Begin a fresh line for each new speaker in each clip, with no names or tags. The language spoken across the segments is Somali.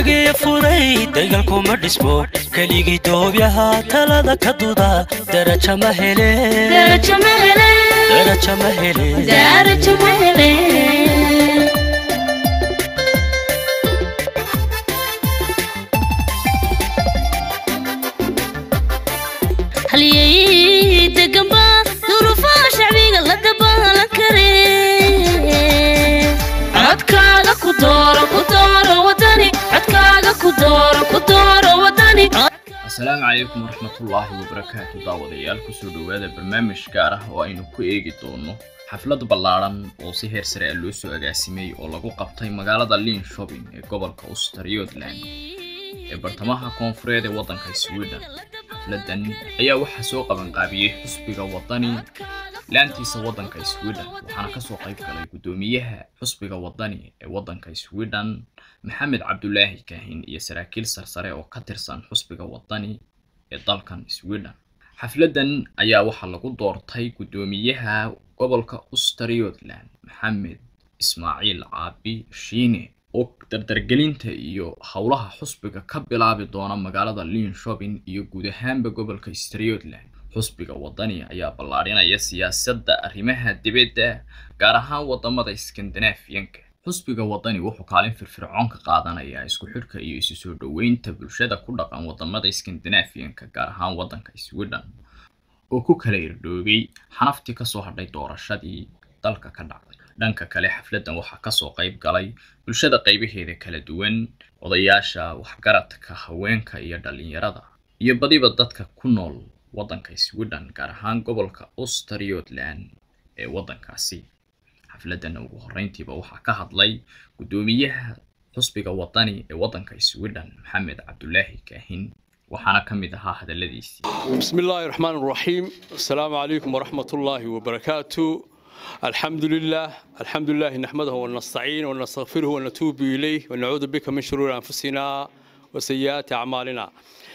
degeye furay dagaalkuma dhismo keligii doobyaha talada ka duda daraja ma hele
darajo ma hele
daraja ma hele
darajo ma hele halyey deganba duruufaha shacbiga la dabaalan kare codkaaga ku dooro ku dooro wadani codkaaga ku dooro ku dooro wadani
asalaamu calaykum waraxmatullaahi wabarakaatu daawadayaal kusoo dhowaada barnaamij gaar ah oo aynu ku eegi doono xaflad ballaadhan oo si heer sare ah loo soo agaasimay oo lagu qabtay magaalada lin shopping ee gobolka australiodland ee bartamaha koonfureed ee waddanka sweden xafladan ayaa waxaa soo qabanqaabiyey xusbiga wadani laantiisa waddanka sweden waxaana kasoo qayb galay guddoomiyaha xusbiga wadani ee waddanka sweden maxamed cabdulaahi kaahin iyo saraakiil sarsare oo ka tirsan xusbiga wadani ee dalkan sweden xafladan ayaa waxaa lagu doortay guddoomiyaha gobolka australiodland maxamed ismaaciil caabi shiine oo dardargelinta iyo howlaha xusbiga ka bilaabi doona magaalada lin shopping iyo guud ahaanba gobolka australiodland xusbiga wadani ayaa ballaadhinaya siyaasadda arrimaha dibadda gaar ahaan wadamada skandinaafiyanka xusbiga wadani wuxuu kaalin firfircoon ka qaadanayaa isku xidhka iyo isu soo dhoweynta bulshada ku dhaqan wadamada skandinaafiyanka gaar ahaan waddanka sweden oo ku kala irdhoobay xanaftii kasoo hadhay doorashadii dalka ka dhacday dhanka kale xafladan waxaa kasoo qayb galay bulshada qaybaheeda kala duwan odayaasha waxgaradka haweenka iyo dhalinyarada iyo badiba dadka ku nool waddanka sweden gaar ahaan gobolka australiodland ee waddankaasi xafladan ugu horreyntiiba waxaa ka hadlay guddoomiyaha xusbiga wadani ee waddanka sweden maxamed cabdulaahi kaahin waxaana ka mid ahaa hadalladiisii
بسم الله الرحمن الرحيم السلام عليكم ورحمة الله وبركاته الحمد لله الحمد لله نحمده ونستعين ونستغفره ونتوب إليه ونعوذ بك من شرور أنفسنا وسيئات أعمالنا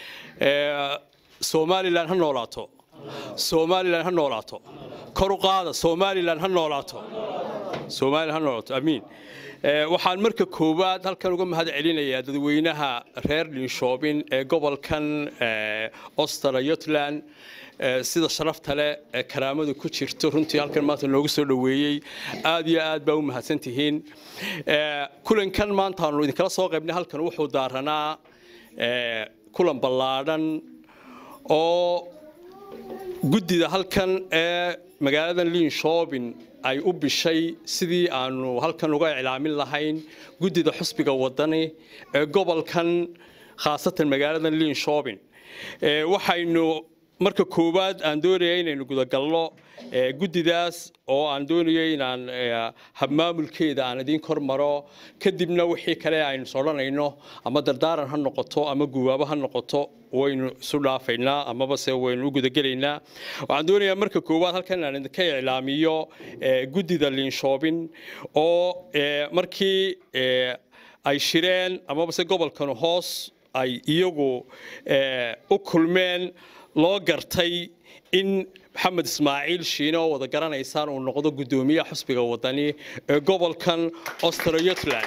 سومالي لان هنولاتو سومالي لان هنولاتو كرو قادة سومالي لان هنولاتو سومالي هنولاتو أمين waxaan marka koowaad halkan uga mahad celinayaa dadweynaha reer linshoobin ee gobolkan australiotland sida sharafta leh ee karaamadu ku jirto runtii halkan maanta noogu soo dhoweeyey aad iyo aad baa u mahadsantihiin kulankan maanta aanu idinkala soo qaybnay halkan wuxuu daaranaa kulan ballaadhan oo guddida halkan ee magaalada linshoobin ay u bishay sidii aanu halkan uga iclaamin lahayn guddida xusbiga wadani ee gobolkan khaasatan magaalada lin shopping waxaynu marka koowaad aan doonaya inaynu gudagalno guddidaas oo aan doonayo inaan habmaamulkeeda aan idiin kor maro kadibna wixii kale aynu sodhanayno ama dardaaran ha noqoto ama guwaabo ha noqoto waynu isu dhaafaynaa amaba se waynu u gudagelaynaa waxaan doonayaa marka koowaad halkan aan idinka iclaamiyo guddida linshoobin oo markii ay shireen amaba se gobolkan hoos ay iyagu u kulmeen loo gartay in maxamed ismaaciil shiine oo wada garanaysaan uu noqdo guddoomiyaha xusbiga wadani ee gobolkan australiotland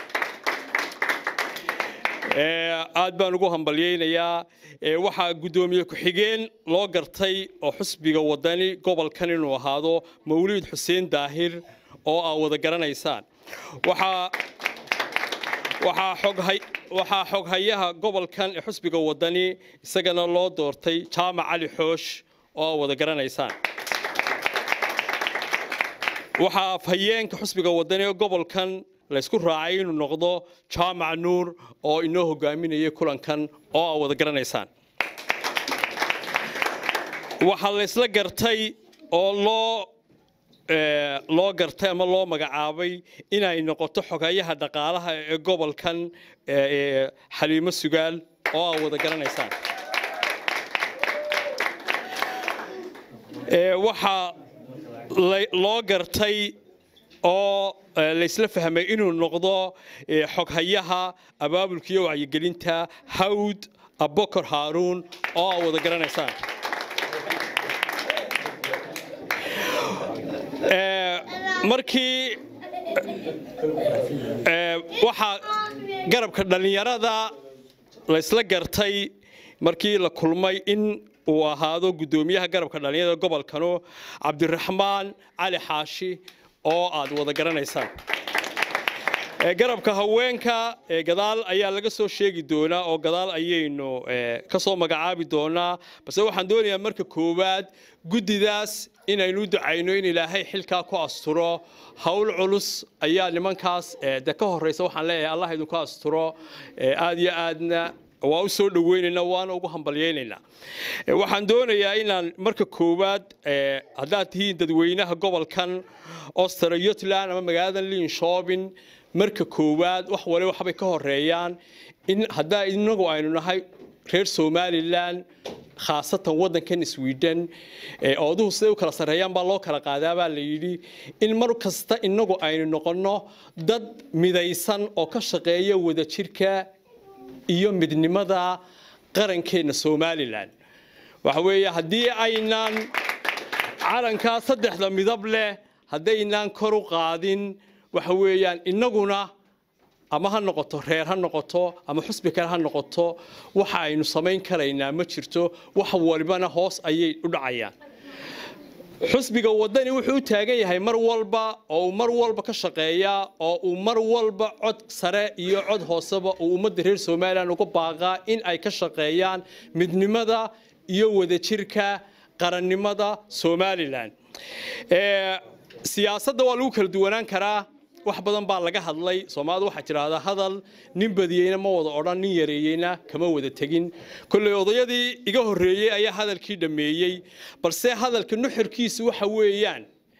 aad baan ugu hambalyeynayaa waxaa guddoomiye ku-xigeen loo gartay oo xusbiga wadani gobolkan inuu ahaado mawliid xuseen daahir oo aa wada garanaysaan waxaa waxaa xoghayaha gobolkan ee xusbiga wadani isagana loo doortay jaamac cali xoosh oo aa wada garanaysaan waxaa afhayeenka xusbiga wadani ee gobolkan laysku raacay inuu noqdo jaamac nuur oo inoo hogaaminayay kulankan oo aa wada garanaysaan waxaa laysla gartay oo loo loo gartay ama loo magacaabay inay noqoto xogayaha dhaqaalaha ee gobolkan xaliimo sugaal oo aa wada garanaysaan waxaa loo gartay oo laysla fahmay inuu noqdo xoghayaha abaabulka iyo wacyigelinta hawd abokor haaruun oo aa wada garanaysaan markii waxaa garabka dhallinyarada laysla gartay markii la kulmay in uu ahaado guddoomiyaha garabka dhallinyarada gobolkanu cabdiraxmaan cali xaashi oo aad wada garanaysaan garabka haweenka gadaal ayaa laga soo sheegi doonaa oo gadaal ayaynu ka soo magacaabi doonaa balse waxaan doonayaa marka koowaad guddidaas inaynu u ducayno in ilaahay xilkaa ku asturo howl culus ayaa nimankaas de ka horeysa waxaan leeyahay allah idinku asturo aad iyo aadna waa u soo dhaweynaynaa waana ugu hambalyaynaynaa waxaan doonayaa inaan marka koowaad haddaad tihiin dadweynaha gobolkan ostara yutland ama magaalada linshoobin marka koowaad wax wale waxbay ka horeeyaan in haddaa inagu aynu nahay reer somalilan khaasatan waddankan sweden ooduhu siday u kala sarreeyaan baa loo kala qaadaa baa la yidhi in mar kasta inagu aynu noqonno dad midaysan oo ka shaqeeya wadajirka iyo midnimada qarankeenna somalilan waxa weeye haddii aynaan calankaa saddexda midab leh haddaynaan kor u qaadin waxa weeyaan innaguna ama ha noqoto reer ha noqoto ama xusbi kale ha noqoto waxa aynu samayn karaynaa ma jirto wax walibana hoos ayay u dhacayaan xusbiga wadani wuxuu u taagan yahay mar walba oo uu mar walba ka shaqeeyaa oo uu mar walba cod sare iyo cod hooseba uu ummadda reer somalilan uga baaqaa in ay ka shaqeeyaan midnimada iyo wadajirka qarannimada somalilan siyaasadda waa lagu kala duwanaan karaa wax badan baa laga hadlay soomaalidu waxaa tidhaahdaa hadal nin badiyeyna ma wada odhan nin yareeyeyna kama wada tegin kolley odayadii iga horreeyey ayaa hadalkii dhammeeyey balse hadalka nuxurkiisu waxa weeyaan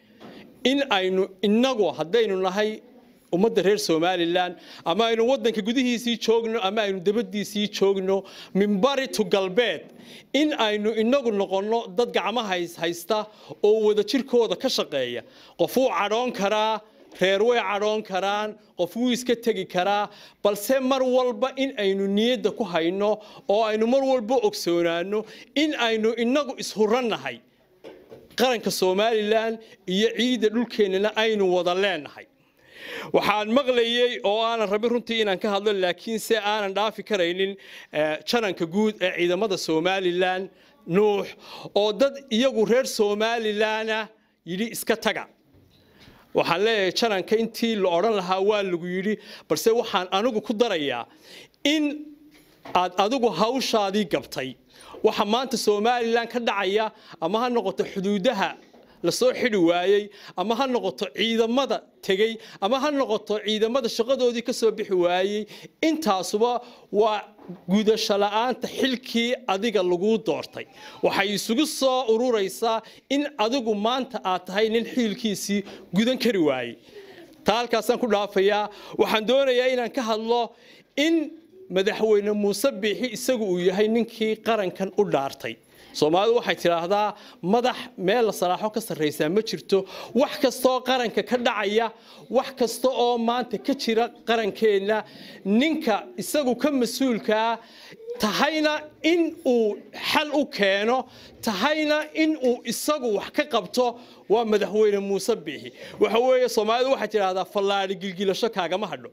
in aynu innagu haddaynu nahay ummadda reer somalilan ama aynu waddanka gudihiisii joogno ama aynu dabadiisii joogno minbari to galbeed in aynu inagu noqonno dad gacmaha haysta oo wadajirkooda ka shaqeeya qof wuu cadhoon karaa reer way cadhoon karaan qof wuu iska tegi karaa balse mar walba in aynu niyadda ku hayno oo aynu mar walba ogsoonaano in aynu inagu ishurannahay qaranka somalilan iyo ciidda dhulkeennana aynu wada leenahay waxaan maqlayey oo aanan rabin runtii inaan ka hadlo laakiinse aanan dhaafi karaynin jananka guud ee ciidamada somalilan nuux oo dad iyagu reer somalilana yidhi iska taga waxaan leeyahay jananka intii la odhan lahaa waa lagu yidhi balse waxaan anigu ku darayaa in aad adigu hawshaadii gabtay waxa maanta somalilan ka dhacaya ama ha noqoto xuduudaha lasoo xidhi waayey ama ha noqoto ciidamada tegey ama ha noqoto ciidamada shaqadoodii ka soo bixi waayey intaasuba waa gudasho la'aanta xilkii adiga laguu doortay waxay isugu soo ururaysaa in adigu maanta aad tahay nin xiilkiisii gudan kari waayey taa halkaasaan ku dhaafayaa waxaan doonayaa inaan ka hadlo in madaxweyne muuse biixi isagu uu yahay ninkii qarankan u dhaartay soomaalidu waxay tidhaahdaa madax meel la salaaxo ka sarraysaa ma jirto wax kastaoo qaranka ka dhacaya wax kasta oo maanta ka jira qarankeenna ninka isagu ka mas-uulkaa tahayna in uu xal u keeno tahayna in uu isagu wax ka qabto waa madaxweyne muuse biixi waxa weeye soomaalidu waxay tidhaahdaa fallaadhi gilgilasho kaagama hadho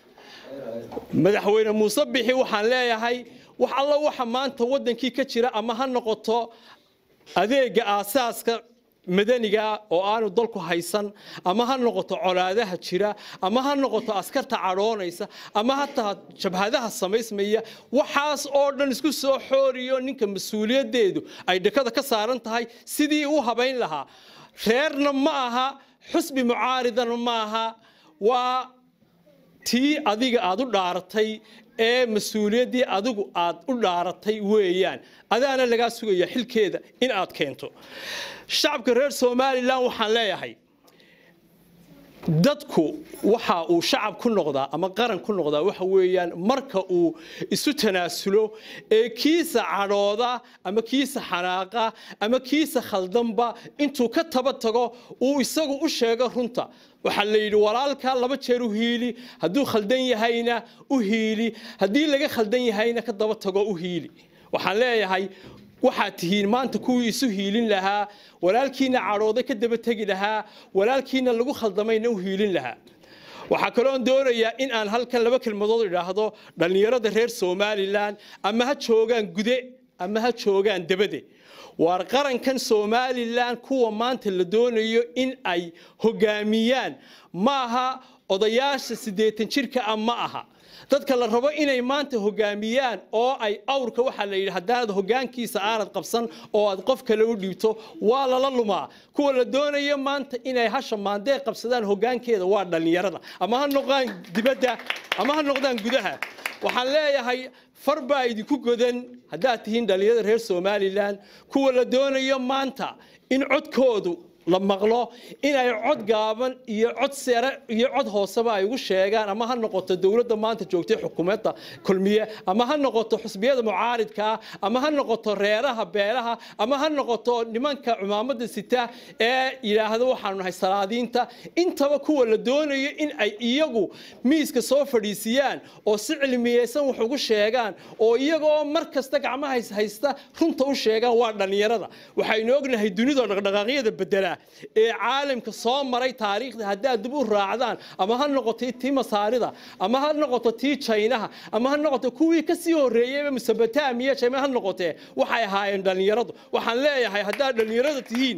madaxweyne muuse bixi waxaan leeyahay wax alla waxa maanta waddankii ka jira ama ha noqoto adeega aasaaska madaniga oo aanu dalku haysan ama ha noqoto colaadaha jira ama ha noqoto askarta cadhoonaysa ama hataa jabhadaha samaysmaya waxaas oo dhan isku soo xooriyo ninka mas-uuliyaddeedu ay dhakada ka saaran tahay sidii u habayn lahaa reerna ma aha xusbi mucaaridana ma aha waa tii adiga aad u dhaaratay ee mas-uuliyaddii adigu aad u dhaaratay weeyaan adaana lagaa sugaya xilkeeda in aad keento shacabka reer somalilan waxaan leeyahay dadku waxa uu shacab ku noqdaa ama qaran ku noqdaa waxa weeyaan marka uu isu tanaasulo ee kiisa cadhooda ama kiisa xanaaqa ama kiisa khaldanba intuu ka taba tago uu isagu u sheego runta waxaa la yidhi walaalkaa laba jeer u hiili hadduu khaldan yahayna u hiili haddii laga khaldan yahayna ka daba tago u hiili waxaan leeyahay waxaad tihiin maanta kuwii isu hiilin lahaa walaalkiina cadhooda ka daba tegi lahaa walaalkiina lagu khaldamayna u hiilin lahaa waxaa kaloon doonayaa in aan halkan laba kelmadood idhaahdo dhallinyarada reer somalilan ama ha joogaan gude ama ha joogaan debade waar qarankan somalilan kuwa maanta la doonayo in ay hogaamiyaan maaha odayaasha siddeetan jirka ah ma aha dadka la rabo inay maanta hogaamiyaan oo ay awrka waxaa la yidhi haddaanad hogaankiisa aanad qabsan oo aad qof kale u dhiibto waa lala lumaa kuwa la doonayo maanta inay hasha maandee qabsadaan hogaankeeda waa dhallinyarada ama ha noqdaan dibadda ama ha noqdaan gudaha waxaan leeyahay far baa idinku godan haddaad tihiin dhallinyarada reer somalilan kuwa la doonayo maanta in codkoodu la maqlo inay cod gaaban iyo cod sare iyo cod hooseba ay ugu sheegaan ama ha noqoto dowladda maanta joogtay xukuumadda kulmiye ama ha noqoto xusbiyada mucaaridkaa ama ha noqoto reeraha beelaha ama ha noqoto nimanka cumaamada sita ee yidhaahdo waxaanu nahay salaadiinta intaba kuwa la doonayo in ay iyagu miiska soo fadhiisiyaan oo si cilmiyeysan wax ugu sheegaan oo iyagoo mar kasta gacmaha haysta runta u sheegaan waa dhallinyarada waxaynu ognahay dunida dhaqdhaqaaqyada bedela ee caalamka soo maray taariikhda haddaad dib u raacdaan ama ha noqoto tii masaarida ama ha noqoto tii jaynaha ama ha noqoto kuwii ka sii horreeyeyba mesopotamiya jayma ha noqotee waxay ahaayeen dhallinyaradu waxaan leeyahay haddaad dhallinyarada tihiin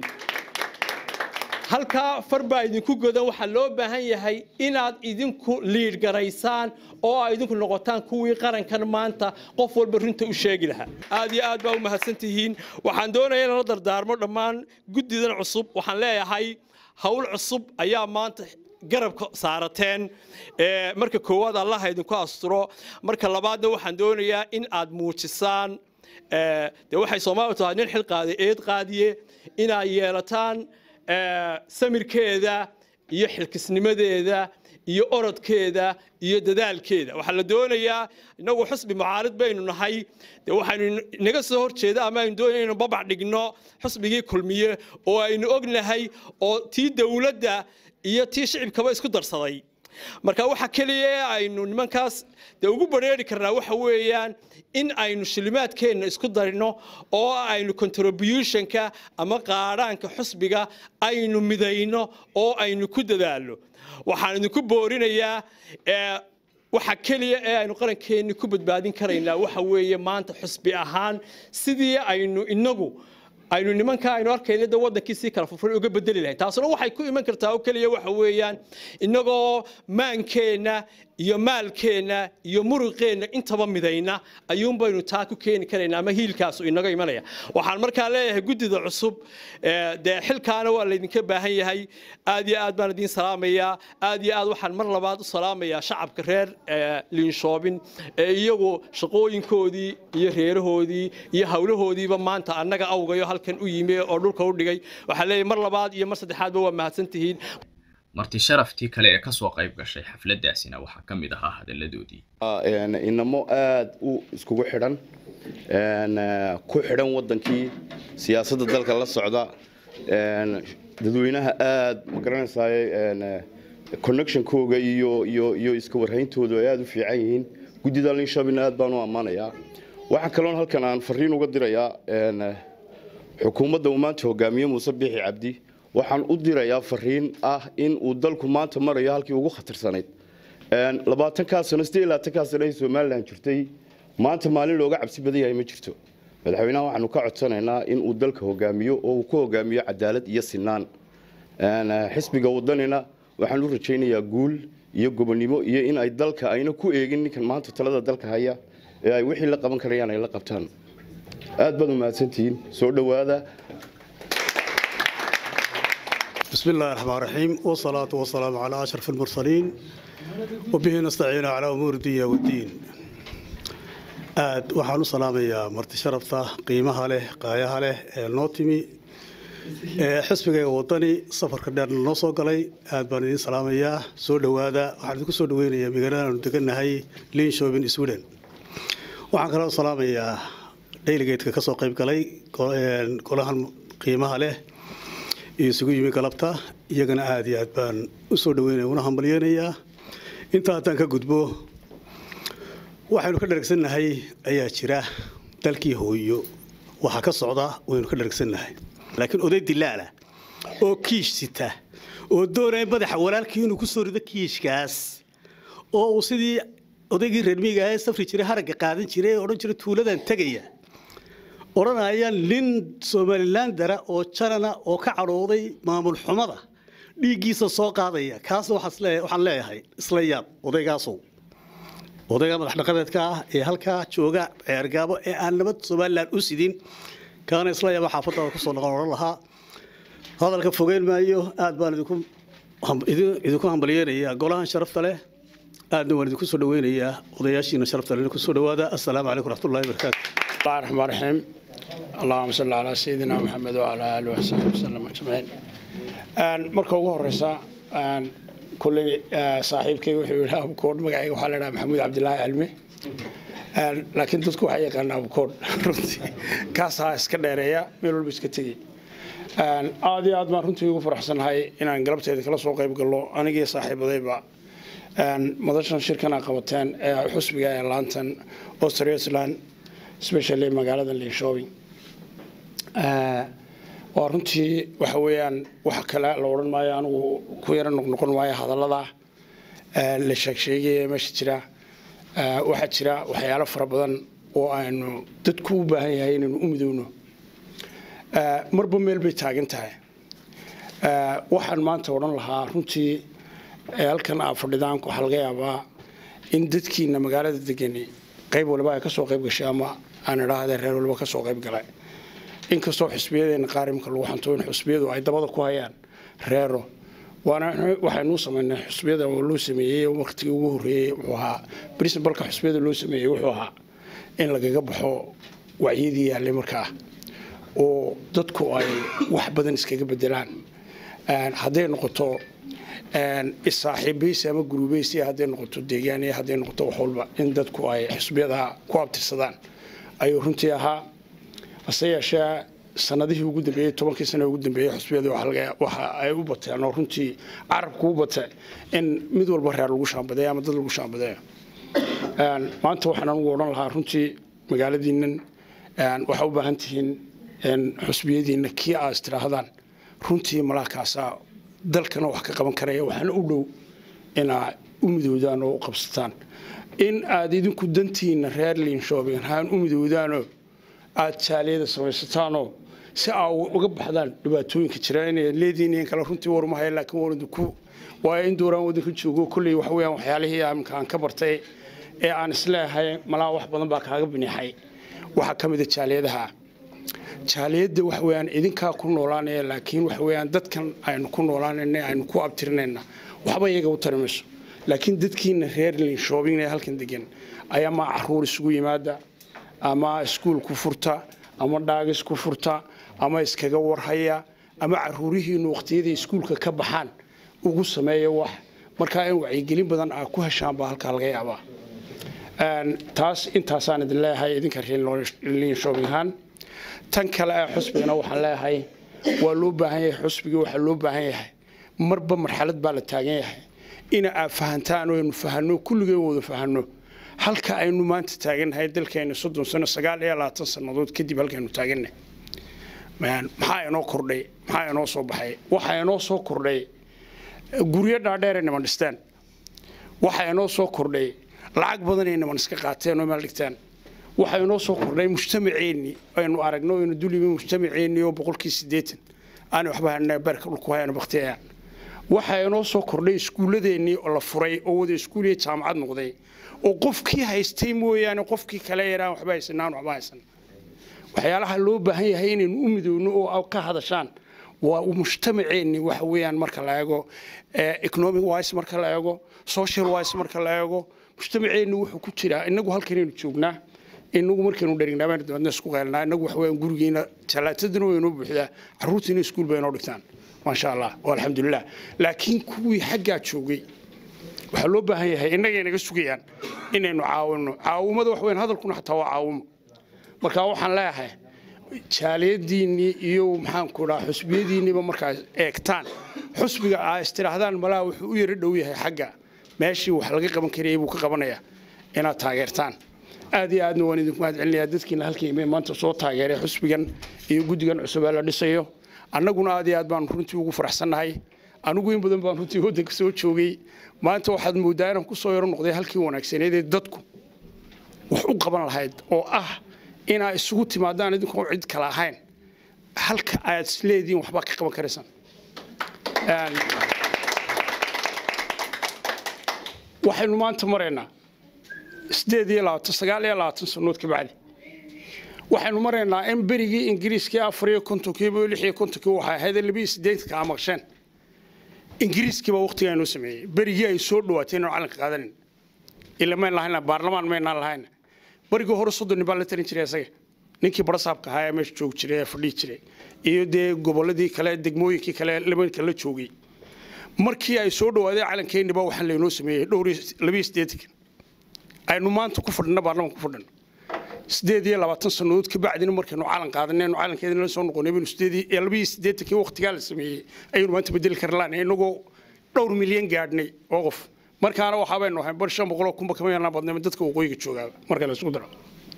halkaa far baa idinku godan waxaa loo baahan yahay inaad idinku liidh garaysaan oo ay idinku noqotaan kuwii qarankan maanta qof walba runta u sheegi lahaa aad iyo aad baa u mahadsan tihiin waxaan doonayaa inaan la dardaarmo dhammaan guddidan cusub waxaan leeyahay howl cusub ayaa maanta garabka saarateen marka koowaad allaha idinku asturo marka labaadna waxaan doonayaa in aad muujisaan dee waxay soomaaliya tahay nin xil qaaday eed qaadiye inaad yeelataan samirkeeda iyo xilkisnimadeeda iyo orodkeeda iyo dadaalkeeda waxaa la doonayaa inagu xusbi mucaarid baynu nahay de waxaynu naga soo horjeeda ama aynu doonaya inaynu babac dhigno xusbigii kulmiye oo aynu ognahay oo tii dowladda iyo tii shicibkaba isku darsaday marka waxa keliya ee aynu nimankaas dee ugu bareeri karnaa waxa weeyaan in aynu shilimaadkeenna isku darino oo aynu contributionka ama qaadhaanka xusbiga aynu midayno oo aynu ku dadaalno waxaan idinku boorinayaa waxa keliya ee aynu qarankeenni ku badbaadin karaynaa waxa weeye maanta xusbi ahaan sidii aynu inagu aynu nimanka aynu arkayna de wadankii sii kala furfuray uga bedeli lahayn taasuna waxay ku iman kartaa oo keliya waxa weeyaan inagoo maankeenna iyo maalkeenna iyo muruqeenna intaba midayna ayuun baynu taa ku keeni karaynaa ama hiilkaasu inaga imanaya waxaan markaa leeyahay guddida cusub dee xilkaana waa laydinka baahan yahay aad iyo aad baan idiin salaamayaa aad iyo aad waxaan mar labaad u salaamayaa shacabka reer liinshoobin ee iyagu shaqooyinkoodii iyo reerahoodii iyo howlahoodiiba maanta annaga awgayo halkan u yimi oo dhulka u dhigay waxaan leeyahay mar labaad iyo mar saddexaadba waa mahadsantihiin
marti sharaftii kale ee kasoo qayb gashay xafladaasina waxaa ka mid ahaa hadalladoodii
inamo aada u iskugu xidhan ku xidhan wadankii siyaasadda dalka la socda dadweynaha aada ma garanaysaay connectionkooga iyo iyo iyo iska warhayntooda ay aada u fiican yihiin guddida linshabin aad baan u ammaanayaa waxaa kaloon halkan aan fariin uga dirayaa xukuumadda uu maanta hogaamiye muuse biixi cabdi waxaan u dirayaa fariin ah in uu dalku maanta marayo halkii ugu khatarsanayd labaatankaa sano siddeed iyo labaatankaa sano ay somalilan jirtay maanta maalin looga cabsi badan yahay ma jirto madaxweynaha waxaanu ka codsanaynaa in uu dalka hogaamiyo oo uu ku hogaamiyo cadaalad iyo sinaan xisbiga wadanina waxaan u rajaynayaa guul iyo gobonnimo iyo in ay dalka ayna ku eegin ninkan maanta talada dalka haya ee ay wixii la qaban karayaan ay la qabtaan aad baad u mahadsantihiin soo dhowaada
بسم الله الرحمن الرحيم والصلاة والسلام على أشرف المرسلين وبه نستعين على أمور الدنيا والدين aad waxaan u salaamayaa marti sharafta qiimaha leh qaayaha leh ee noo timi ee xisbigayga wadani safarka dheer noo soo galay aad baan idiin salaamayaa soo dhowaada waxaan idinku soo dhaweynayaa magaalada aanu degannahay linshobin sweden waxaan kaloo salaamayaa dayligeedka ka soo qayb galay golahan qiimaha leh iyo isugu yimi galabta iyagana aada iyo aad baan u soo dhaweynaya una hambalyeynayaa intaa haddaan ka gudbo waxaynu ka dharagsannahay ayaa jira dalkii hooyo waxaa ka socda waynu ka dharagsannahay laakiin oday dilaala oo kiish sita oo doonaya madaxa walaalkii inuu ku soo rido kiishkaas oo uu sidii odaygii reermiiga ahaa ee safri jiray haragga qaadan jiray ee odhan jiray tuuladan tegaya odhanaya nin somalilandara oo janana oo ka cadhooday maamul xumada dhiiggiisa soo qaadaya kaas waxaan leeyahay isla yaab odaygaasow odayga madax dhaqameedka ah ee halkaa jooga ceergaabo ee aan nabad somalilan u sidin kaana isla yaaba xaafaddaada kusoo noqon odhan lahaa hadalka fogeyn maayo aad baan idinku idinku hambalyeynayaa golahan sharafta leh aadna waan idinku soo dhaweynayaa odayaashiina sharafta leh ku soo dhawaada assalaamu calaykum raxmatullahi wabarakaatu
الله الرحمن الرحيم اللهم صل على سيدنا محمد وعلى اله وصحبه وسلم اجمعين marka ugu horeysa kulley saaxiibkay wuxuu yidhi abukoodh magacayga waxaa la dhaha maxamuud cabdilaahi cilmi laakiin dadku waxaa yaqaana abukoodh runtii kaasaa iska dheereeya meel walba iska tegey aad iyo aad baan runtii ugu faraxsanahay inaan galabteeda kala soo qayb gallo anigii saaxiibadayba madashan shirkana qabateen ee xusbiga ee laantan australian especially magaalada linshoping waa runtii waxa weeyaan wax kale la odhan maayo anigu ku yaro noqnoqon maayo hadallada la sheegsheegaya meesha jira waxaa jira waxyaalo fara badan oo aynu dadku u baahan yahay inaynu u midowno marba meel bay taagan tahay waxaan maanta odhan lahaa runtii halkan aa fadhidaan waxaa laga yaabaa in dadkiina magaalada degani qayb waliba ay ka soo qayb gashay ama aan idhaahde reer waliba ka soo qayb galay inkastoo xusbiyadeena qaarimka lagu xanto in xusbiyadu ay dabada ku hayaan reero waana waxaynuu samaynay xusbiyada oo loo sameeyey waqtigii ugu horreeyey wuxuu ahaa princibalka xusbiyada loo sameeyey wuxuu ahaa in lagaga baxo wacyadii yaallay markaa oo dadku ay wax badan iskaga bedelaan hadday noqoto isaaxiibaysi ama gurubaysi hadday noqoto deegaan iyo hadday noqoto wax walba in dadku ay xusbiyada ku abtirsadaan ayuu runtii ahaa hase yeeshee sanadihii ugu dambeeyey tobankii sano ugu dambeeyey xusbiyada waxa ay u bateen oo runtii carabku u batay in mid walba reer lagu shaambadeeyo ama dad lagu shaambadeeyo maanta waxaan anugu odhan lahaa runtii magaaladiinnan waxaa u baahan tihiin xusbiyadiinna kii aad istirahdaan runtii malaakaasaa dalkana wax ka qaban karaya waxaana u dhow inaa u midoodaan oo u qabsataan in aad idinku dantiinna reer liinshoobing haan u midowdaanoo aad jaaliyada samaysataanoo si aa uga baxdaan dhibaatooyinka jira inay leediin kale runtii warmahay laakiin waranku waa in dooraan wadanka joogo kolley wax weeyaan waxyaalihii aminka aan ka bartay ee aan isleeyahay malaa wax badan baa kaaga biniixay waxaa ka mida jaaliyadaha jaaliyadda wax weeyaan idinkaa ku noolaanaya laakiin wax weeyaan dadkan aynu ku noolaanayna aynu ku abtirinayna waxba iyaga u tari mayso laakiin dadkiina reer linshoobing ee halkan degan ayaa ma caruur isugu yimaada ama iskuul ku furta ama dhaagis ku furta ama iskaga warhaya ama caruurihiinu waqtiyadii iskuulka ka baxaan ugu sameeya wax markaa in wacyigelin badan aa ku heshaan baa halkaa laga yaabaa taas intaasaan idin leeyahay idinka linshoobingaan tan kale ee xusbigana waxaan leeyahay waa loo baahan yahay xusbigii waxaa loo baahan yahay marba marxalad baa la taagan yahay ina aad fahantaan oo aynu fahanno kulligeen wada fahanno halka aynu maanta taagannahay dalkeena soddon sano sagaal iyo labaatan sannadood kadib halkaynu taagannahay maxaa inoo kordhay maxaa inoo soo baxay waxaa inoo soo kordhay guryo dhaadheer ay niman dhisteen waxaa inoo soo kordhay lacag badan ay niman iska qaateen oo meel dhigteen waxaa inoo soo kordhay mujtamaceenni aynu aragno aynu dulibi mujtamaceenni oo boqolkii siddeetan aan waxba hanaa beerka dhulku hayano baktiyayaan waxaa inoo soo kordhay iskuulladeennii oo la furay oo wada iskuul iyo jaamacad noqday oo qofkii haystay mooyaane qofkii kale yaraan waxba haysanaan waxba haysan waxyaalaha loo baahan yahay inaynu u midowno oo ka hadashaan waa mujtamaceenni waxa weeyaan marka la eego economic wise marka la eego social wise marka la eego mujtamaceenni wuxuu ku jiraa inagu halkanaynu joognaa inagu markaynu dherinaa dabeedna isku qaylnaa inagu waxa weeyaan gurigiina talaatadana way inoo buuxdaa carruurtiina iskuul bay inoo dhigtaan maasha allah alxamdulilah laakiin kuwii xaggaa joogay waxaa loo baahan yahay innagay naga sugayaan inaynu caawino caawimada wax weyn hadalkuna xataa waa caawimo marka waxaan leeyahay jaaliyadiinnii iyo maxaanku dhaha xusbiyadiinniiba markaa eegtaan xusbiga aa istidhaahdaan malaha wuxuu u yaro dhow yahay xagga meeshii wax laga qaban karayay buu ka qabanayaa inaad taageertaan aad iyo aadna waan idinku mahad celinayaa dadkiina halkayme maanta soo taageeray xusbigan iyo guddigan cusub ee la dhisayo annaguna aad iyo aad baanu runtii ugu faraxsannahay anigu in badan baan runtii waddanka soo joogay maanta waxaad mooddaa inaan ku soo yaro noqday halkii wanaagsaneed ee dadku wax u qaban lahayd oo ah inaa isugu timaadaan idinkoon cid kale ahayn halka aad isleediin waxbaa ka qaban karaysaan waxaynu maanta maraynaa sideed iyo labaatan sagaal iyo labaatan sannood ka bacdi waxaynu maraynaa in berigii ingiriiskii afar iyo kontonkiiba lix iyo kontonkii waxay ahayd labiyo siddeetanka aa maqsheen ingiriiskiiba waqtigaa inoo sameeyey berigii ay soo dhawaatay inaan calanka qaadanin ila mayn lahayna baarlamaan maynaan lahayna berigii hore soddon nin baa la tarin jiray isaga ninkii barasaabka ahaa ee meesha joogi jiray ee fadhihi jiray iyo dee gobolladii kale degmooyinkii kale labanka la joogay markii ay soo dhawaadeen calankeenniba waxaan laynoo sameeyey dhowr labiyo siddeetanka aynu maanta ku fadhina baarlamanka ku fadhino sideed iyo labaatan sannadood ka bacdina markaynu calan qaadanaynu calankeedina la soo noqonay baynu sideed iyo labiyo siddeetankii waqtigaa la sameeyey ayaynu maanta bedeli karlaan inagoo dhowr milyan gaadhnay oo qof markaana waxaa baynu ahayn bar shan boqoloo kunba kama yarnaa badnay dadka waqooyiga joogaaba marka la isugu daro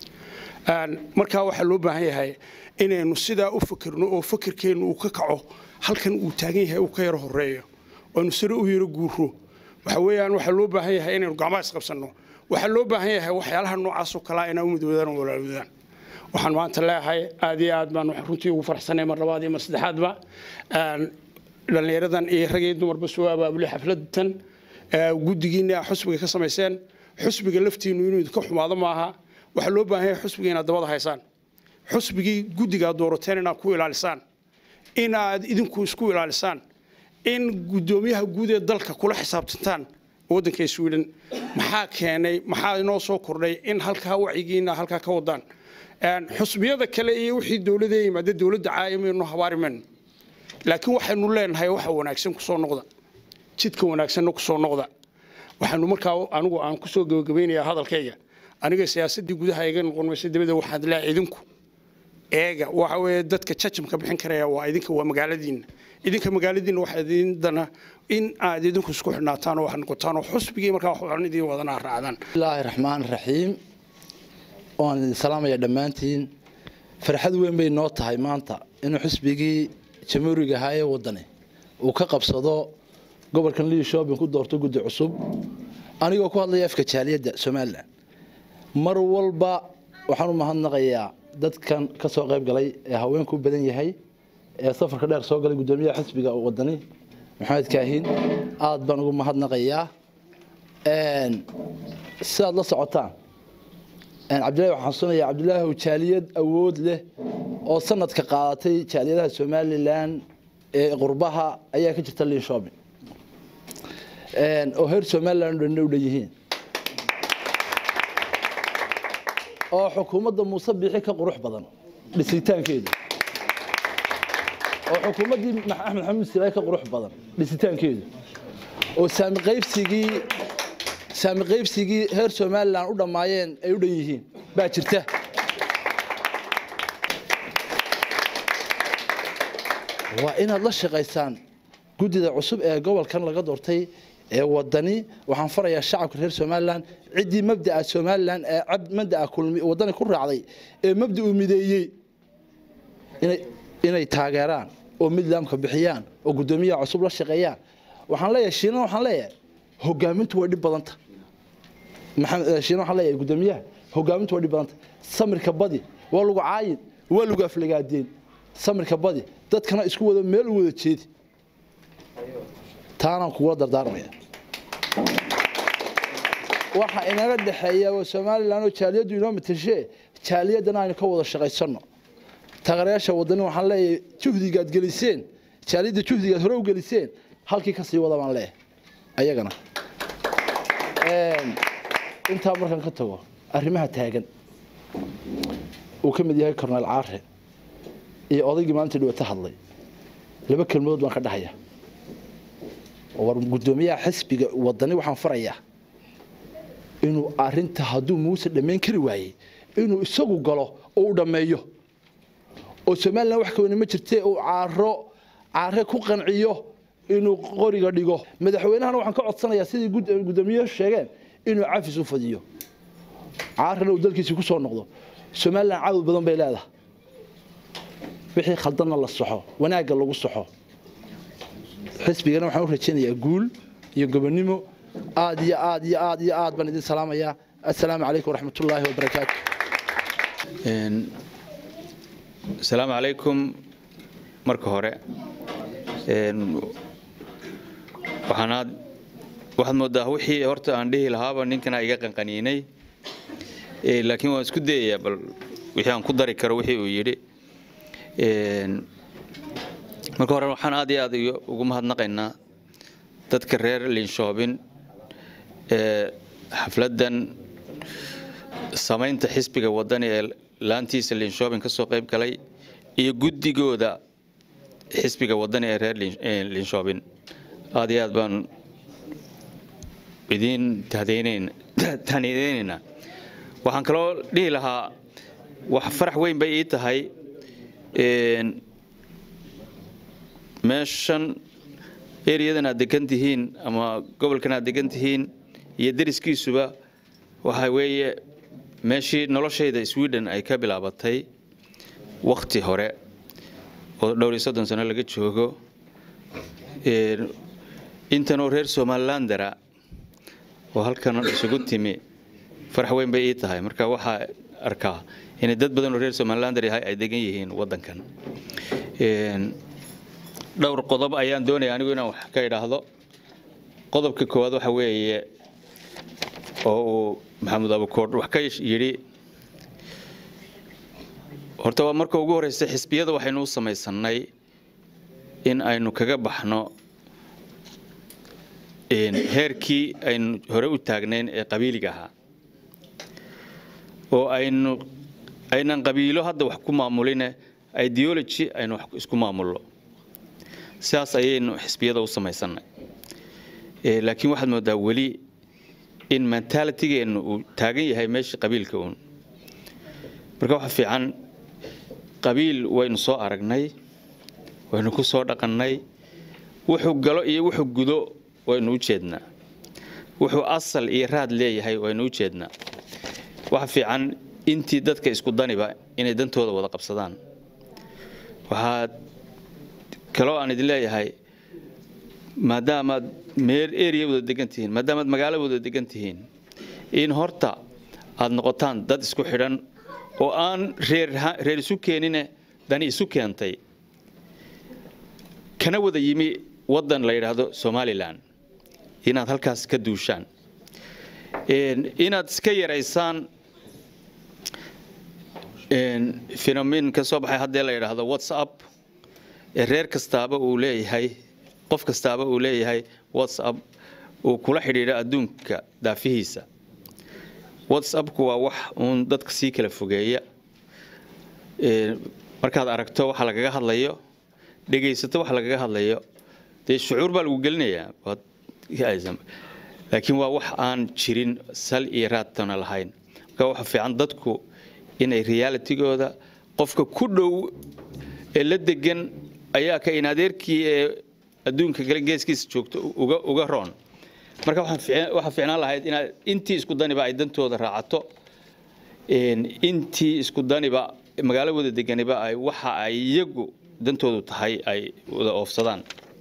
markaa waxaa loo baahan yahay inaynu sidaa u fikirno oo fikirkeennu uu ka kaco halkan uu taagan yahay uu ka yaro horeeyo aynu sare u yaro guuro waxa weeyaan waxaa loo baahan yahay inaynu gacmaha isqabsanno waxaa loo baahan yahay waxyaalaha noocaasoo kalaa inaa u midoodaan oo walaalwadaan waxaan maanta leeyahay aad iyo aad baan runtii ugu farxsanay mar labaad iyo mar saddexaadba dhallinyaradan iyo rag iyo dumarba soo abaabulay xafladtan guddigiina xusbiga ka samayseen xusbiga laftiinu inuu idinka xumaado maaha waxaa loo baahan yahay xusbiga inaad dabada haysaan xusbigii guddigaad doorateen inaad ku ilaalisaan inaad idinku isku ilaalisaan in guddoomiyaha guud ee dalka kula xisaabtantaan waddanka sweden maxaa keenay maxaa inoo soo kordhay in halkaa wacyigiina halkaa ka wadaan xusbiyada kale iyo wixii dowladda yimaada dowladda caayimaynu habaari mayno laakiin waxaynu leenahay waxa wanaagsan kusoo noqda jidka wanaagsanna kusoo noqda waxaanu markaa anigu aan kusoo gabagabaynayaa hadalkayga aniga siyaasaddii gudaha iga noqon maysa dabada waxaad leeyahay idinku eega waxa weeye dadka jajamka bixin karaya waa idinka waa magaaladiinna idinka magaaladiinna waxaa idindana in aad idinku isku xidhnaataan oo wax noqotaan oo xusbigii markaa waxaan idin wadanaa raacdaan
bismillaahi raxmaan raxiim waan idin salaamaya dhammaantiin farxad weyn bay noo tahay maanta inuu xusbigii jamhuuriga ahaa ee waddani uu ka qabsado gobolkan lii shopping ku doorto guddi cusub anigoo ku hadlaya afka jaaliyadda somalilan mar walba waxaan u mahadnaqayaa dadkan ka soo qayb galay ee haweenku u badan yahay ee safarka dheer soo galay guddoomiyaha xisbiga wadani maxamed kaahin aad baan ugu mahadnaqayaa sidaad la socotaan cabdillahi waxaan xasuunayaa cabdillaahi jaaliyad awood leh oo sanadka qaadatay jaaliyadaha somalilan ee qurbaha ayaa ka jirta liin shopping oo heer somalilan o dhan u dhan yihiin oo xukuumadda muuse biixi ka qurux badan dhisitaankeedu oo xukuumaddii axmed xamuud silaay ka qurux badan dhisitaankeedu oo saami qaybsigii saami qaybsigii heer somalilan u dhammaayeen ay u dhan yihiin baa jirta waa inaad la shaqaysaan guddida cusub ee gobolkan laga doortay ee wadani waxaan farayaa shacabka reer somalilan ciddii mabdaa somalilan ee mabdaa wadani ku raacday ee mabda uu mideeyey inay taageeraan oo midlaamka bixiyaan oo guddoomiyaha cusub la shaqeeyaan waxaan leeyahay shiinan waxaan leeyahay hogaamintu way dhib badanta shiinan waxaan leeyahay guddoomiyaha hogaamintu way dhib badanta samirka badi waa lagu caayin waa lagu aflagaadeen samirka badi dadkana isku wada meel u wada jeedi taanaan kugula dardaarmaya waxa inaga dhexeeya waa somalilan oo jaaliyaddu inoo matashee jaaliyaddana aynu ka wada shaqaysanno taageerayaasha wadani waxaan leeyahay juhdigaad geliseen jaaliyadda juhdigaad hore u geliseen halkii ka sii wada baan leeyahay ayagana intaa markaan ka tago arrimaha taagan uu ka mid yahay cornel caare iyo odaygii maalinta dhawata hadlay laba kelmadood baan ka dhahaya war guddoomiyaha xisbiga wadani waxaan farayaa inuu arinta hadduu muuse dhammayn kari waayey inuu isagu galo oo u dhammeeyo oo somalilan wax kawani ma jirtee uu caaro caare ku qanciyo inuu qoriga dhigo madaxweynahana waxaan ka codsanayaa sidii guddoomiyahu sheegeen inuu cafis u fadiyo caarana uu dalkiisii ku soo noqdo somalilan cadow badan bay leedahay wixii khaldanna la soxo wanaagga lagu soxo xisbigana waxaan u rajaynayaa guul iyo gobonnimo aad iyo aad iyo aad iyo aad baan idin salaamayaa assalaamu calaykum waraxmatullaahi wabarakaatu
asalaamu calaykum marka hore waxaanaad waxaad moodaa wixii horta aan dhihi lahaaba ninkana iga qanqaniinay laakiin waan isku dayayaa bal wixii aan ku dari karo wixii uu yidhi marka hore waxaan aad iyo aad ugu mahadnaqaynaa dadka reer linshoobin ee xafladdan samaynta xisbiga wadani ee laantiisa linshoobin ka soo qayb galay iyo guddigooda xisbiga wadani ee reer linshoobin aad iyo aad baan idiin tahniideynaynaa waxaan kaloo dhihi lahaa wax farax weyn bay ii tahay meeshan eryadan aad degan tihiin ama gobolkan aad degan tihiin iyo deriskiisuba waxa weeye meeshii noloshayda sweden ay ka bilaabatay wakhti hore oo dhowr iyo soddon sano laga joogo intanoo reer somalilandara oo halkan isugu timi farax weyn bay ii tahay marka waxaa arkaa inay dad badan oo reer somalilander yahay ay degan yihiin waddankan dhowr qodob ayaan doonaya anigu inaan wax ka idhaahdo qodobka koowaad waxa weeye oo uu maxamed abukoor wax ka yidhi horta waa marka ugu horeysa xisbiyada waxaynu u samaysanay in aynu kaga baxno heerkii aynu hore u taagnayn ee qabiiliga ahaa oo aynu aynan qabiilo hadda wax ku maamuline ideology aynu wax isku maamulno sidaas ayaynu xisbiyada u samaysanay laakiin waxaad moodaa weli in mentalitigeennu uu taagan yahay meeshii qabiilka uun marka waxa fiican qabiil waynu soo aragnay waynu ku soo dhaqannay wuxuu galo iyo wuxuu gudo waynu u jeednaa wuxuu asal iyo raad leeyahay waynu u jeednaa waxa fiican intii dadka isku daniba inay dantooda wada qabsadaan waxaa kaloo aan idin leeyahay maadaamaad meer area wada degan tihiin maadaamaad magaalo wada degan tihiin in horta aad noqotaan dad isku xidhan oo aan reer reer isu keenine dani isu keentay kana wada yimi waddan la yidhaahdo somalilan inaad halkaas ka duushaan inaad iska yaraysaan phenomen ka soo baxay haddee la yidhaahdo whatsapp ee reer kastaaba uu leeyahay qof kastaaba uu leeyahay whatsapp uu kula xidhiidho adduunka daafihiisa whatsappku waa wax uun dadka sii kala fogeeya markaad aragto waxa lagaga hadlayo dhegaysato waxa lagaga hadlayo dee shucuur baa lagu gelinayaa laakiin waa wax aan jirin sal iyo raadtana lahayn marka waxa fiican dadku inay realitigooda qofka ku dhow ee la degan ayaa ka in adeerkii ee adduunka kale geeskiisa joogto uga uga roon marka waxaa fiicnaan lahayd inaad intii isku daniba ay dantooda raacato intii isku daniba magaalo wada deganiba ay waxa ay iyagu dantoodu tahay ay wada oofsadaan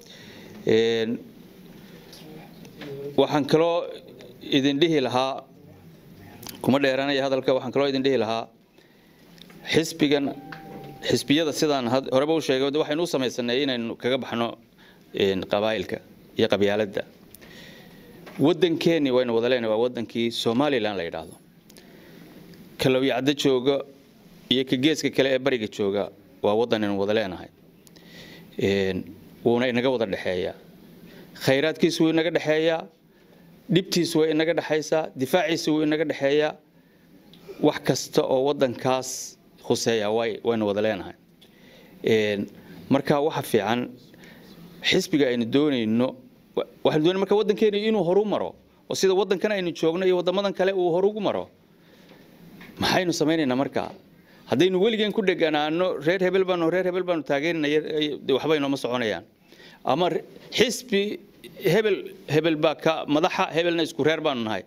waxaan kaloo idin dhihi lahaa kuma dheeranaya hadalka waxaan kaloo idin dhihi lahaa xisbigan xisbiyada sidaan horeba u sheegay waxaynu u samaysanay inaynu kaga baxno qabaa'ilka iyo qabyaaladda waddankeennii waynu wada leenahay waa waddankii somalilan la yidhaahdo ka lowyacdo jooga iyo ka geeska kale ee bariga jooga waa waddan aynu wada leenahay wuuna inaga wada dhexeeyaa khayraadkiisu wuu inaga dhexeeyaa dhibtiisu way inaga dhexaysaa difaaciisu wuu inaga dhexeeyaa wax kasta oo waddankaas khuseeya waynu wada leenahay marka waxa fiican xisbiga aynu doonayno waxaynu doonay marka waddankeenu inuu horu maro oo sida waddankan aynu joogno iyo waddamadan kale uu horugu maro maxaynu samaynaynaa markaa haddaynu weligeen ku dheganaano reer hebel baanu reer hebel baanu taageerinaya waxba inooma soconayaan ama xisbi hebel hebel baa ka madaxa hebelna isku reer baanu nahay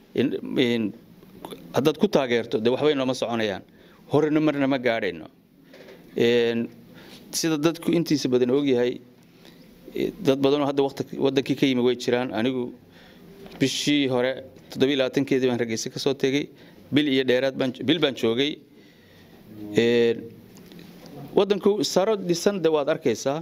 haddaad ku taageerto dee waxba inooma soconayaan horena marna ma gaadhayno sida dadku intiisa badan ogyahay dad badanoo hadda waqti- wadankii ka yimi way jiraan anigu bishii hore toddobiyi labaatankeedii baan hargeysa ka soo tegey bil iyo dheeraad baan bil baan joogay Een, wadanku saro dhisan de waad arkaysaa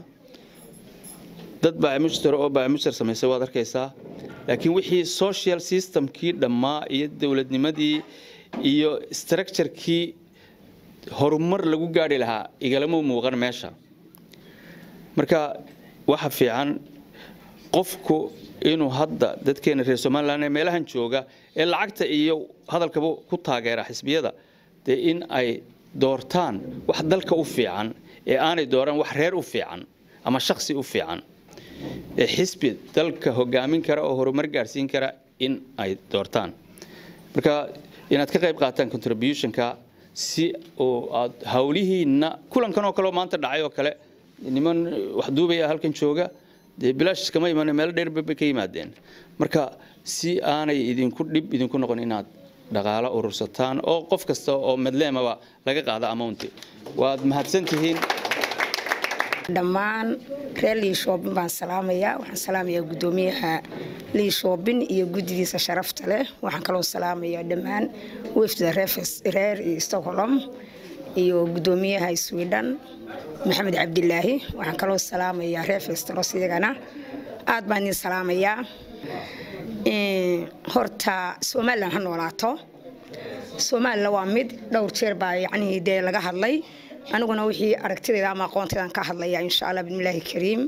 dad baamushtar oo baamushtar samaysay waad arkaysaa laakiin wixii social systemkii dhammaa iyo dowladnimadii iyo structurekii horumar lagu gaari lahaa igalama muuqan meesha marka waxa fiican qofku inuu hadda dadkeena reer somalilan ee meelahan jooga ee lacagta iyo hadalkaba ku taageera xisbiyada dee in ay doortaan wax dalka u fiican ee aanay dooran wax reer u fiican ama shaksi u fiican ee xisbi dalka hogaamin kara oo horumar gaarsiin kara in ay doortaan marka inaad ka qayb qaataan contributionka si oo aad hawlihiinna kulankan oo kale oo maanta dhacay oo kale niman wax duubaya halkan jooga dee bilaash iskama iman meelo dheer bay ka yimaadeen marka si aanay idinku dhib idinku noqon inaad dhaqaalo urursataan oo qof kasta oo madleemaba laga qaado amounti waad mahadsan tihiin
dhammaan reer liishoobin baan salaamayaa waxaan salaamayaa guddoomiyaha liishoobin iyo guddidiisa sharafta leh waxaan kaloo salaamayaa dhammaan wefda reefes- reer stockholm iyo guddoomiyaha sweden maxamed cabdilaahi waxaan kaloo salaamayaa reer festros iyagana aad baan idin salaamayaa Een, horta somalilan ha noolaato somalilan waa mid dhowr jeer baa yacnii dee laga hadlay aniguna wixii aragtidayda ama aqoontaydan ka hadlaya insha allah bismillaahi kariim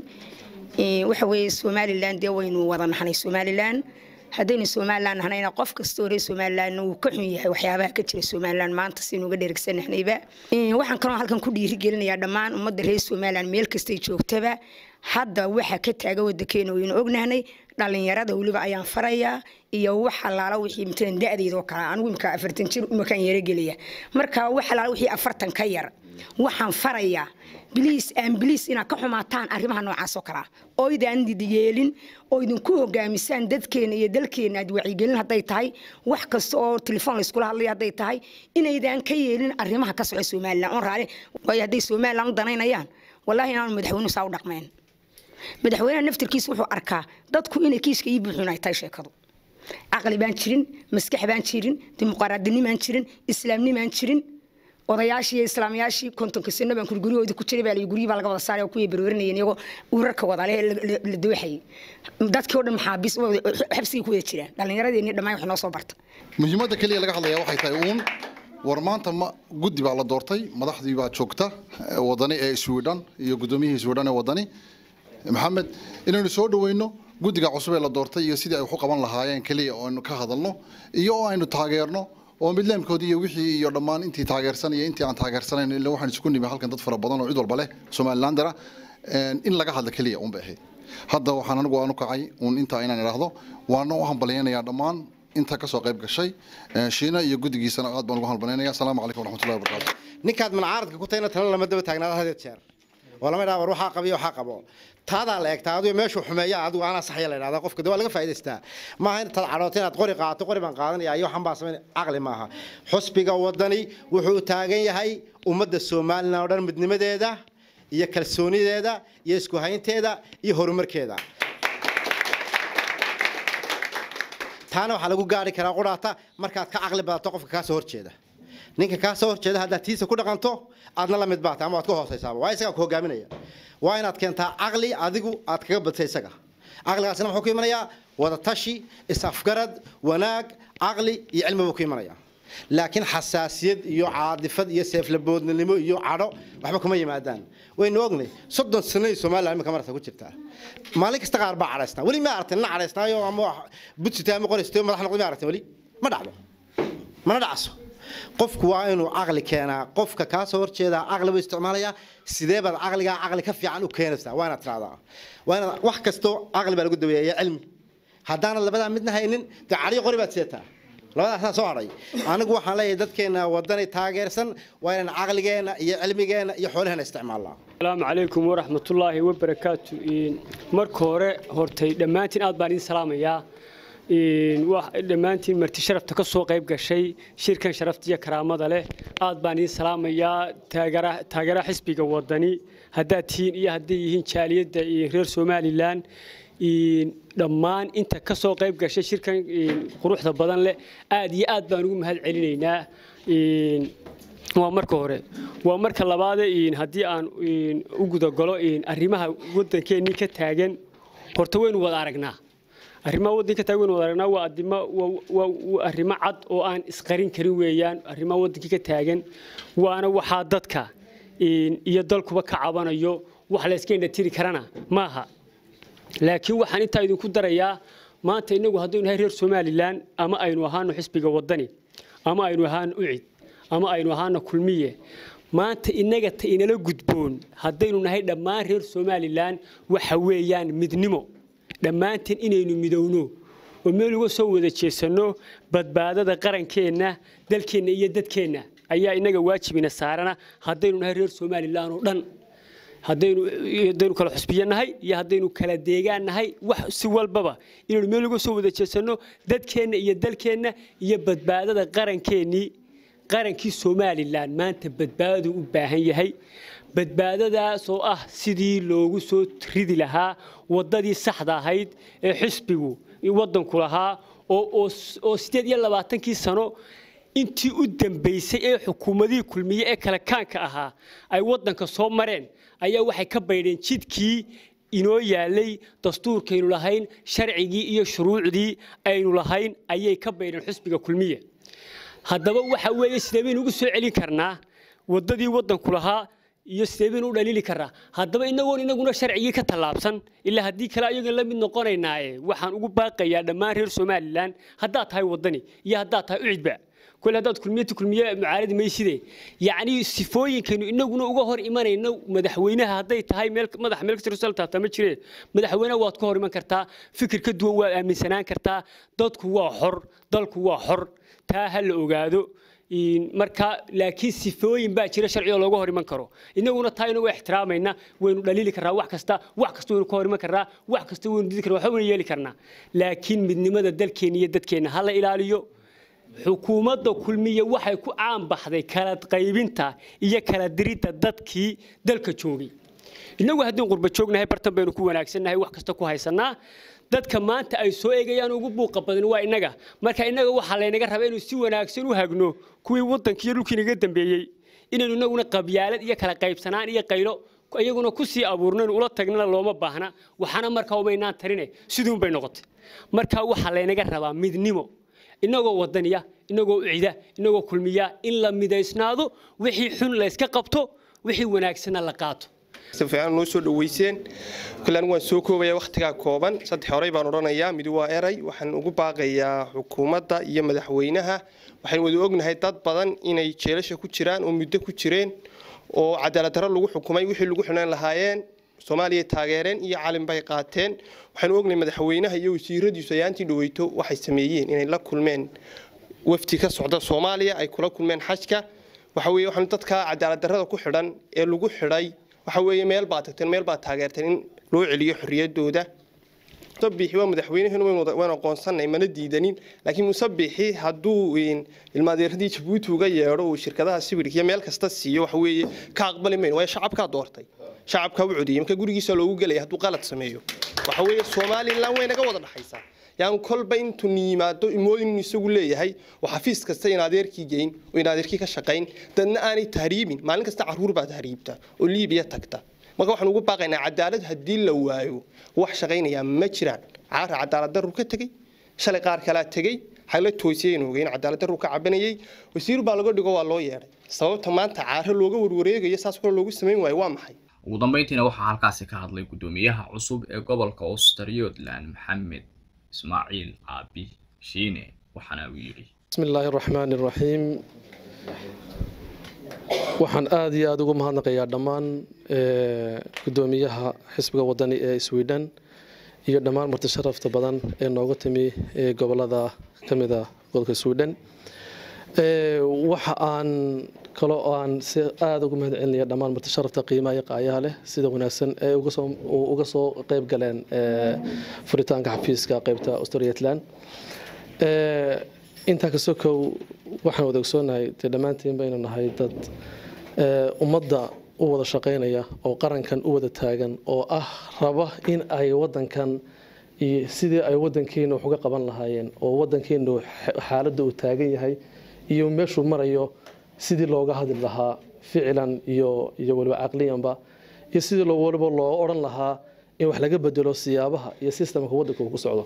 Ee, waxa weeye somalilan dee waynu wada nahnay somalilan haddaynu somalilan nahnayna qof kastoo reer somalilan wuu ka xun yahay waxyaabaha ka jira somalilan maanta saynu uga dheregsanahnayba Ee, waxaan kaloo halkan ku dhiirigelinayaa dhammaan ummadda reer somalilan meel kastay joogtaba hadda waxa ka taaga wadankeena waynu ognahnay dhalinyarada weliba ayaan farayaa iyo wax alaala wixii matalan da-deeda oo kale anigu imika afartan jir imakaan yarogelaya marka wax alaala wixii afartan ka yar waxaan farayaa biliis aan biliis inaad ka xumaataan arrimaha noocaas oo kalea oo idaan yeelin oo idinku hogaamisaan dadkeena iyo dalkeena aad wacyigelin hadday tahay wax kasta oo telefoon layskula hadlaya hadday tahay inaydaan ka yeelin arrimaha ka soco somalilan oon raali waayo hadday somalilan u danaynayaan wallaahi inaanu madaxweynuhu saa u dhaqmeen madaxweynaha naftirkiisa wuxuu arkaa dadku inay kiiska ii buuxin ay tahay sheekadu caqli baan jirin maskax baan jirin dimuqraadinimaan jirin islaamnimaan jirin odayaashii iyo islaamayaashii kontonka sano baan kuri guryahoodii ku jiray baa la guryi baa laga wada saaray oo kuwii baroorinayeen iyagoo urarka wada leh la- la- la dooxayay dadkii oo dhan maxaabiis xabsigay ku wada jiraan dhallinyaradeenii dhammaan wax noo soo barta
muhiimadda keliya laga hadlayaa waxay tahay uun war maanta ma guddi baa la doortay madaxdii baa joogta eh, wadani ee sweden iyo guddoomiyihii sweden ee wadani maxamed inaynu soo dhaweyno guddiga cusub ee la doortay iyo sidii ay wax u qaban lahaayeen keliya oo aynu ka hadalno iyo oo aynu taageerno oo midleemkoodii iyo wixii iyo dhammaan intii taageersan iyo intii aan taageersanayn ila waxaan isku nimi halkan dad fara badan oo cid walba leh somalilandera in laga hadla keliya uun bay ahayd hadda waxaan anigu aan u kacay uun intaa inaan idhaahdo waana u hambalyaynayaa dhammaan inta ka soo qayb gashay Eh, shiina iyo guddigiisana aad baan ugu hambalyaynaya asalaamu calaykum waraxmatullahi wabarakaatu
ninkaad manacaaradka ku tayna tala lama daba taagnaada hadeed jeer oo lama idhaha war waxaa qabiyo waxaa qabo taadaa la egtaa adigo meeshuu xumeeya adigu anaa saxya la idhahdaa qofka de waa laga faa'idaystaa maaha intaad cadhoota inaad qori qaato qori baan qaadanaya iyo waxan baan samayn caqli maaha xusbiga wadani wuxuu taagan yahay ummadda somalilan oo dhan midnimadeeda iyo kalsoonideeda iyo isku haynteeda iyo horumarkeeda taana waxaa lagu gaari karaa qudhaata markaad ka caqli badato qofka kaa soo horjeeda ninka kaa soo horjeeda haddaad tiisa ku dhaqanto aadna la mid baata ama waad ka hoosaysaaba waa isagaa ku hogaaminaya waa inaad keentaa caqli adigu aad kaga badsa isaga caqligaasina muxuu ku imanayaa wada tashi is-afgarad wanaag caqli iyo cilmi buu ku imanaya laakiin xasaasiyad iyo caadifad iyo seeflaboodnimo iyo cadho waxba kuma yimaadaan waynu ognay soddon sanadii somaliland imika marasa ku jirtaa maalin kasta qaar baa cadhaysnaa weli ma aragtin ina cadhaysnaayo ama wax budsita ama qoristay madax noqday ma aragtin weli ma dhacdo mana dhacso qofku waa inuu caqli keenaa qofka kaa soo horjeedaa caqli buu isticmaalayaa sidee baad caqligaa caqli ka fiican u keenaysaa waa inaad tiraahdaa waa inaad wax kastoo caqli baa lagu daweeya cilmi haddaanad labadaa midna haynin dee cadhiyo qori baad sidataa labadaasaa soo hadhay anigu waxaan leeyahay dadkeena wadani taageersan waa inaan caqligeenna iyo cilmigeenna iyo xoolaheena isticmaalnaa
asalaamu calaykum waraxmatullaahi wabarakaatu marka hore hortay dhammaantiin aad baan idin salaamayaa dhammaantiin marti sharafta ka soo qayb gashay shirkan sharafta iyo karaamada leh aad baan idiin salaamayaa taageeraha xisbiga wadani haddaad tihiin iyo hadday yihiin jaaliyadda reer somalilan dhammaan inta ka soo qayb gashay shirkan quruxda badan leh aad iyo aad baan ugu mahad celinaynaa waa marka hore waa marka labaade haddii aan u gudagalo arrimaha waddankeennii ka taagan horta waynu wada aragnaa arrimaha waddanka taagan waynu wada aragnaa waa adimo waa arrimo cad oo aan isqarin karin weeyaan arrimaha waddankii ka taagan waana waxaa dadka iyo dalkuba ka cabanayo wax la iska indhatiri karana maaha laakiin waxaan intaa idinku darayaa maanta innagu haddaynu nahay reer somalilan ama aynu ahaano xisbiga waddani ama aynu ahaano ucid ama aynu ahaano kulmiye maanta innaga ta inala gudboon haddaynu nahay dhammaan reer somalilan waxa weeyaan midnimo dhammaanteen inaynu midowno oo meel uga soo wada jeesanno badbaadada qarankeenna dalkeenna iyo dadkeenna ayaa innaga waajibina saarana haddaynu nahay reer somalilan oo dhan haddaynu kala xusbiyo nahay iyo haddaynu kala deegaan nahay wax si walbaba inaynu meel uga soo wada jeesanno dadkeenna iyo dalkeenna iyo badbaadada qarankeenii qarankii somalilan maanta badbaadadu u baahan yahay badbaadadaas oo ah sidii loogu soo ridi lahaa waddadii saxda ahayd ee xisbigu waddanku lahaa oo sideed iyo labaatankii sano intii u dambaysay ee xukuumadihii kulmiye ee kale kaanka ahaa ay waddanka soo mareen ayaa waxay ka baydheen jidkii inoo yaalay dastuurkaynu lahayn sharcigii iyo shuruucdii aynu lahayn ayay ka baydheen xusbiga kulmiye haddaba waxa weeye sidee baynu ugu soo celin karnaa waddadii waddanku lahaa iyo sidee baynu u dhaliili karnaa haddaba inagoon inaguna sharcigii ka tallaabsan ilaa haddii kale ayagan la mid noqonaynaaye waxaan ugu baaqayaa dhammaan reer somalilan haddaad tahay waddani iyo haddaad tahay ucidba kole haddaad kulmiyati kulmiye mucaaradi mayside yacni sifooyinkaynu inaguna uga hor imanayno madaxweynaha hadday tahay meel madaxa meel kasoo taabtaa ma jiree madaxweynaha waad ka hor iman kartaa fikir ka duwan waad aaminsanaan kartaa dadku waa xor dalku waa xor taa ha la ogaado marka laakiin sifooyin baa jira sharci oo looga hor iman karo inaguna taa inagu ixtiraamayna waynu dhaliili karnaa wax kasta wax kasta waynu ka hor iman karnaa wax kasta waynu didi karnaa waxba waynu yeeli karnaa laakiin midnimada dalkeenna iyo dadkeenna ha la ilaaliyo xukuumadda kulmiye waxay ku caan baxday kala qaybinta iyo kala diridda dadkii dalka joogay innagu haddii qurba joognahay bartan baynu ku wanaagsannahay wax kasta ku haysanaa dadka maanta ay soo eegayaan ugu buuqa badan waa innaga marka innaga waxaa laynaga rabaa inuu si wanaagsan u hagno kuwii waddankii iyo dhulkii naga dambeeyey inaynu innaguna qabyaalad iyo kala qaybsanaan iyo qaylo iyaguna ku sii abuurno inu ula tagnana looma baahna waxaana markaa umaynaan tarine siduun bay noqotay marka waxaa laynaga rabaa midnimo inagoo wadaniya inagoo ucida inagoo kulmiya in la midaysnaado wixii xun la yska qabto wixii wanaagsanna la qaato
si fiican noo soo dhaweyseen kulan waan soo koobaya wakhtigaa kooban saddex horey baan odhanayaa mid waa eray waxaan ugu baaqayaa xukuumadda iyo madaxweynaha waxaan wada ognahay dad badan inay jeelasha ku jiraan oo muddo ku jireen oo cadaalad darro lagu xukumay wixii lagu xidhan lahaayeen soomaaliya taageereen iyo calin bay qaateen waxaanu ognahay madaxweynaha iyo wasiiradiisu ayaantii dhaweyto waxay sameeyeen inay la kulmeen wafdi ka socda soomaaliya ay kula kulmeen xajka waxa weeye waxaanu dadka cadaalad darrada ku xidhan ee lagu xidhay waxa weeye meel baad tagteen meel baad taageerteen in loo celiyo xorriyadooda musabixi waa madaxweynahenu waynu aqoonsanay mana diidanin laakiin musabixi hadduu ilmaadeeradii jabuuti uga yeedho uu shirkadaha sibirka iyo meel kasta siiyo waxa weeye ka aqbali mayno waayo shacabkaa doortay shacabkaa u codiyey marka gurigiisa loogu gelaya hadduu qalad sameeyo waxa weeye somalilan way naga wada dhaxaysaa yaan kolba intuu yimaado imoodin inuu isagu leeyahay oo xafiis kasta in adeerkii geyn oo in adeerkii ka shaqayn dadna aanay tahriibin maalin kasta caruur baa tahriibta oo liibiya tagta marka waxaan ugu baaqaynaa cadaalad haddii la waayo wax shaqaynayaa ma jiraan caara cadaalad darru ka tegey shalay qaar kalaa tegey xagla toosiyeen ogeyn cadaalad darru ka cabanayay wasiir baa laga dhigo waa loo yeedhay sababta maanta caaro looga warwareegayo saas kale loogu samayn waayo waa maxay
ugu dambeyntiina waxaa halkaasi ka hadlay guddoomiyaha cusub ee gobolka australiodland maxamed ismaaciil caabi shiine waxaana uu yidhi
بسم الله الرحمن الرحيم waxaan aad iyo aad ugu mahadnaqayaa dhammaan gudoomiyaha xisbiga wadani ee sweden iyo dhammaan marti sharafta badan ee nooga timi gobolada ka mid a gobolka sweden waxa aan kaloo aan si aada ugu mahad celinaya dhammaan marti sharafta qiimaha iyo qaayaha leh sida wanaagsan ee uga soo uga soo qayb galeen furitaanka xafiiska qaybta australiatland intaa ka sokow waxaan wada ogsoonahay dee dhammaantiin baynu nahay dad ummadda u wada shaqaynaya oo qarankan u wada taagan oo ah raba in ay wadankan iyo sidii ay wadankeena wax uga qaban lahaayeen oo wadankeenu xaaladda uu taagan yahay iyo meeshuu marayo sidii looga hadli lahaa ficilan iyo iyo waliba caqliyanba iyo sidii waliba loo odhan lahaa in wax laga bedelo siyaabaha iyo sistamka wadanka uu ku socdo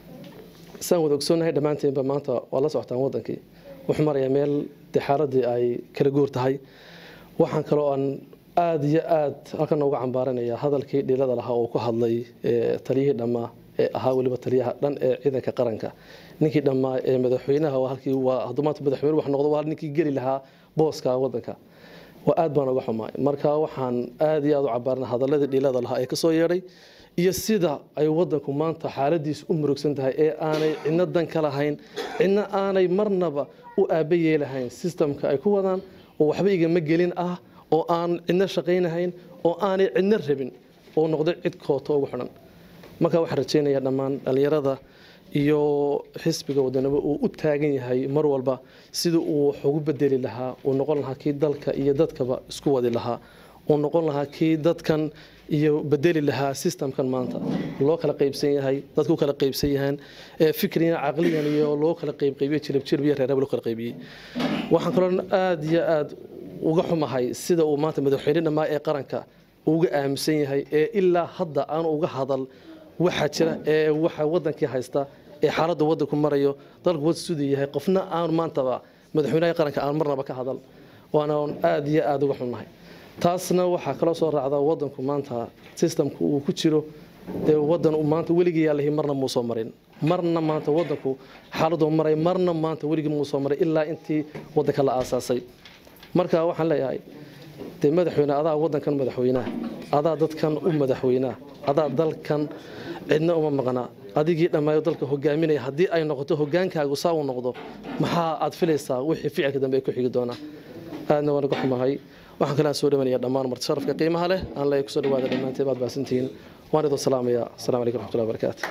saan wada ogsoonahay dhammaanteenba maanta waa la socotaan wadankii wuxuu marayaa meel dee xaaladii ay kala guur tahay waxaan kaloo aan aada iyo aad halkan uga cambaaranaya hadalkii dhilada lahaa oo ku hadlay taliyihii dhammaa ee ahaa weliba taliyaha dhan ee ciidanka qaranka ninkii dhammaa ee madaxweynaha halkii waa hadduu maanta madaxweyne wax noqdo waa ninkii geli lahaa booska wadanka waa aad baan uga xumaay marka waxaan aada iyo aada u cabaarana hadaladii dhilada lahaa ee kasoo yeedhay iyo sida ay wadanku maanta xaaladiisu u murugsan tahay ee aanay cidno dan ka lahayn cidno aanay marnaba u aaba yeelahayn sistamka ay ku wadaan oo waxba igama gelin ah oo aan cidno shaqaynahayn oo aanay cidno rabin oo noqday cid kooto ugu xidhan marka waxaan rajaynayaa dhammaan dhallinyarada iyo xisbiga wadanimo uu u taagan yahay mar walba sida uu wax ugu bedeli lahaa uu noqon lahaa kii dalka iyo dadkaba isku wadi lahaa uu noqon lahaa kii dadkan iyo bedeli lahaa sistamkan maanta loo kala qaybsan yahay dadku kala qaybsan yahaan fikriyan caqliyan iyo loo kala qaybqaybiyo jilibjilib iyo reeraba loo kala qaybiyey waxaan kaloo aada iyo aada uga xumahay sida uu maanta madaxweyne dhammaa ee qaranka uga aaminsan yahay ee ilaa hadda aan uga hadal waxaa jira ee waxa wadankii haysta ee xaaladda wadanku marayo dalku wad siduu yahay qofna aan maantaba madaxweynaha qaranka aan marnaba ka hadal waana aada iyo aada uga xunnahay taasna waxaa kaloo soo raacda wadanku maanta sistamku uu ku jiro dee wadan maanta weligii yaalahi marna muu soo marin marna maanta wadanku xaaladuu maray marna maanta weligii muu soo maray ilaa intii wadanka la aasaasay marka waxaan leeyahay dee madaxweyne adaa wadankan madaxweynaha adaa dadkan u madaxweynaha adaa dalkan cidna uma maqnaa adigii dhammaayo dalka hogaaminaya haddii ay noqoto hogaankaagu saa uu noqdo maxaa aad filaysaa wixii ficilka dambe ay ku xigi doonaa aadna waan uga xumahay waxaan kalaa soo dhawanaya dhammaan marti sharafka qiimaha leh aan leeyahay kusoo dhawaada dhammaanteen baad baasantihiin waan idoo salaamaya asalaamu calaykum raxmatullahi wabarakaatu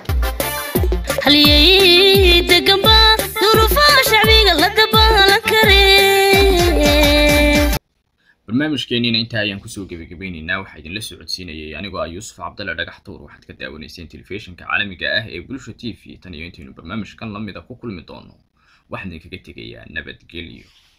halyey deganba duruufaha shacbiga la dabaalan kare
barnaamijkeeniina intaa ayaan kusoo gebagabeynaynaa waxaa idinla socodsiinayay anigoo ah yuusuf cabdalle dhagax tuur waxaad ka daawanayseen telefishinka caalamiga ah ee bulsha t v tan iyo intaynu barnaamijkan la mida ku kulmi doono waxaan idinkaga tegayaa nabadgelyo